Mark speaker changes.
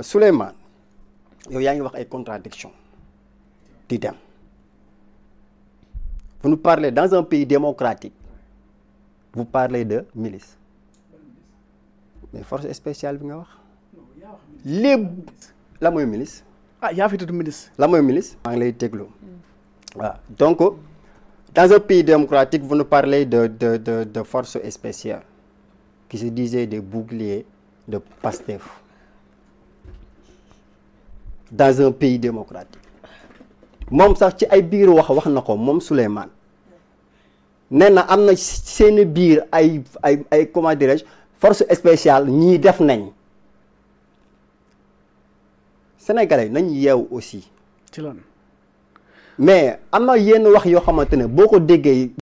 Speaker 1: Souleymane yow yaa ngi wax ay contradiction di dem vous nous parlez dans un pays démocratique vous parlez de milice mais force spéciale bi nga wax lépp la mooy milice
Speaker 2: ah yaa fi tudd ministre.
Speaker 1: la mooy milice maa ngi lay déglu waaw donc dans un pays démocratique vous nous parlez de de de de force spéciale qui se disaient des boucliers de Pastef dans un pays démocratique moom sax ci ay biir wax wax na ko moom Souleymane nee na am na seeni biir ay ay ay comment dirais-je force spéciale ñii def nañ sénégalais nañ yeew aussi
Speaker 2: ci lan.
Speaker 1: mais am na yenn wax yoo xamante ne boo ko déggee